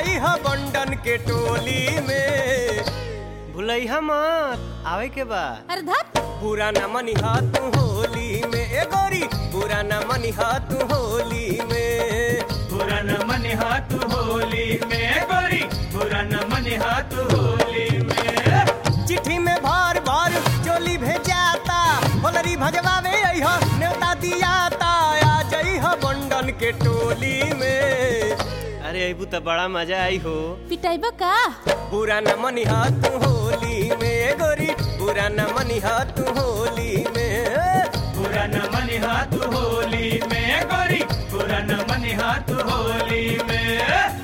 जाई ह बंडन के टोली में भुलैहा मत आवे के बा अरे धत बुरा न मनी तू होली में ए गोरी बुरा न मनी तू होली में बुरा न मन हाथ होली में गोरी बुरा न मन हाथ होली में चिट्ठी में भर भर चोली भेजाता होलरी भजवावे अइह न्योता दियाता आ जइह बंडन के टोली में अरे अबू तो बड़ा मजा आई हो पिटाइबा का बुरा न मनी तू होली में गोरी बुरा न मनी तू होली में बुरा न मन हाथ होली में गोरी बुरा न मन हाथ होली में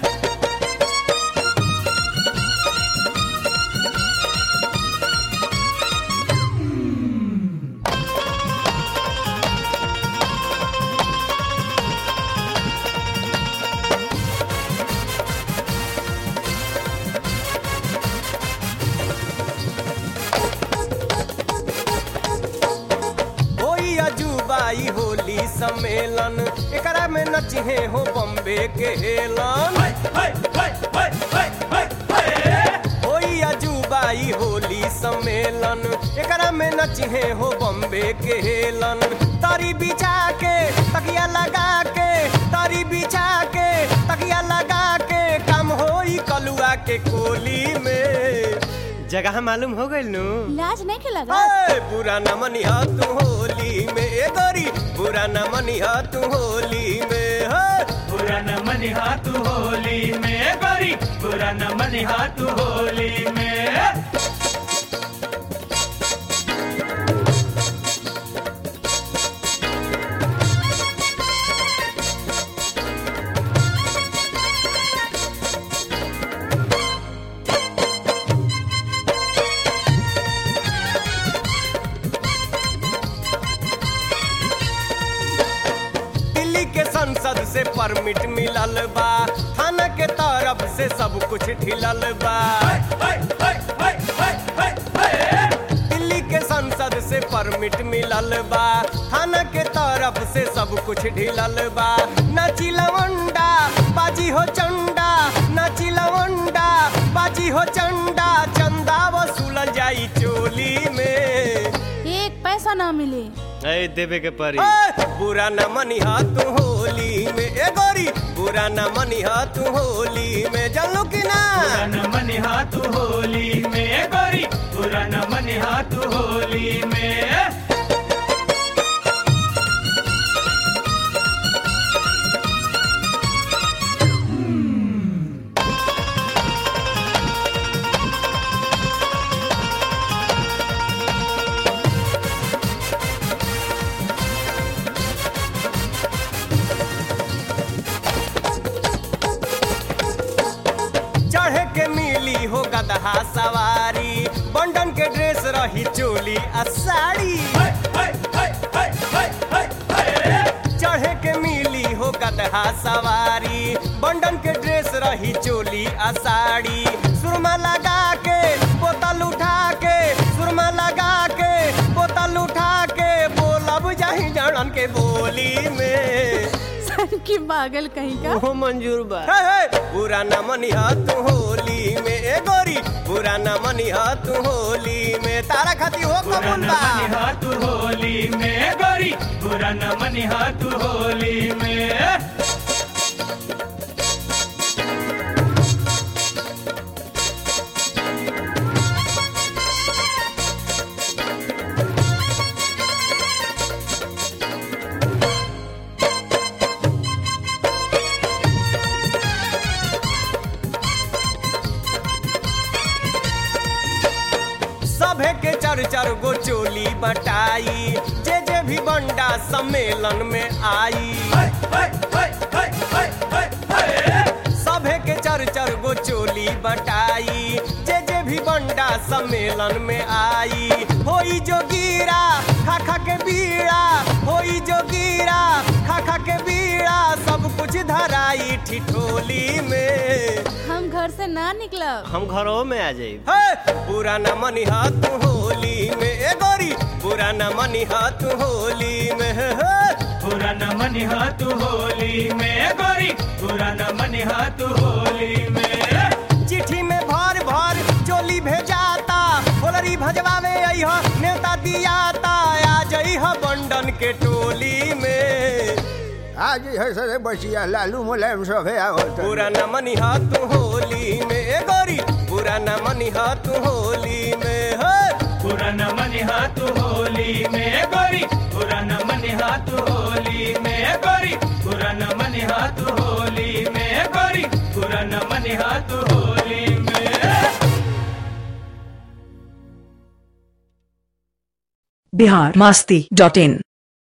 होई अजूबाई होली सम्मेलन एकरा में नचिहे हो बम्बे के हेलन हाय हाय हाय हाय हाय हाय हाय होई अजूबाई होली सम्मेलन एकरा में नचिहे हो बम्बे के हेलन तारी बिछा के तकिया लगा के तारी बिछा के तकिया लगा के काम होई कलुआ के कोली में जगह मालूम हो गइल नु लाज नहीं के लगा ए, बुरा न मनिहा तू होली में ए गोरी बुरा न मनिहा तू होली में हे। बुरा न मन हाथ होली में गोरी बुरा न मन हाथ होली में दिल्ली के संसद से परमिट मिलल बा थाना के तरफ से सब कुछ ढिलल बा हाय हाय हाय हाय हाय हाय हाय दिल्ली के संसद से परमिट मिलल बा थाना के तरफ से सब कुछ ढिलल बा नाची लवंडा बाजी हो चंडा नाची लवंडा बाजी हो चंडा चंदा वसूलल जाई चोली में एक पैसा ना मिले ए देवे के परी ए, बुरा न मनिहा तू होली में ए गोरी बुरा न मनिहा तू होली में जानलो कि ना बुरा न मन हाथ होली में गोरी बुरा न मन हाथ होली में चढ़े के मिली हो गदहा सवारी बंडन के ड्रेस रही चोली आ साड़ी हाय हाय हाय हाय हाय हाय हाय चढ़े के मिली हो गदहा सवारी बंडन के ड्रेस रही चोली आ साड़ी सुरमा लगा के बोतल उठा के सुरमा लगा के बोतल उठा के बोलब जाही जड़न के बोली में सन की पागल कहीं का ओहो मंजूर बा हे, हे, बुरा न मनिहा तू होली में ए गोरी बुरा न मनिहा तू होली में तारा खाती हो बुरा कबूल न बा मन हाथ होली में गोरी बुरा न मन हाथ होली में सभे के चर चर गो चोली बटाई जे जे भी बंडा सम्मेलन में आई हाय हाय हाय हाय हाय हाय हाय सभे के चर चर गो चोली बटाई जे जे भी बंडा सम्मेलन में आई होई जो गिरा खा खा के बीड़ा होई जो गिरा खा खा के बीड़ा सब कुछ धराई ठिठोली में हम घर से ना निकलब हम घरों में आ जाई हे बुरा न मनिहा तू होली में ए गोरी बुरा न मनिहा तू होली में हे, हे। बुरा न मन हाथ होली में गोरी बुरा न मन हाथ होली में आज है सरे बचिया लालू मुलायम सब है आवत बुरा न मनिहा तू होली में ए गोरी बुरा न मनिहा तू होली में हे पुरन मन हाथ होली में गोरी पुरन मन हाथ होली में गोरी पुरन मन हाथ होली में गोरी पुरन मन हाथ होली में बिहार मस्ती डॉट इन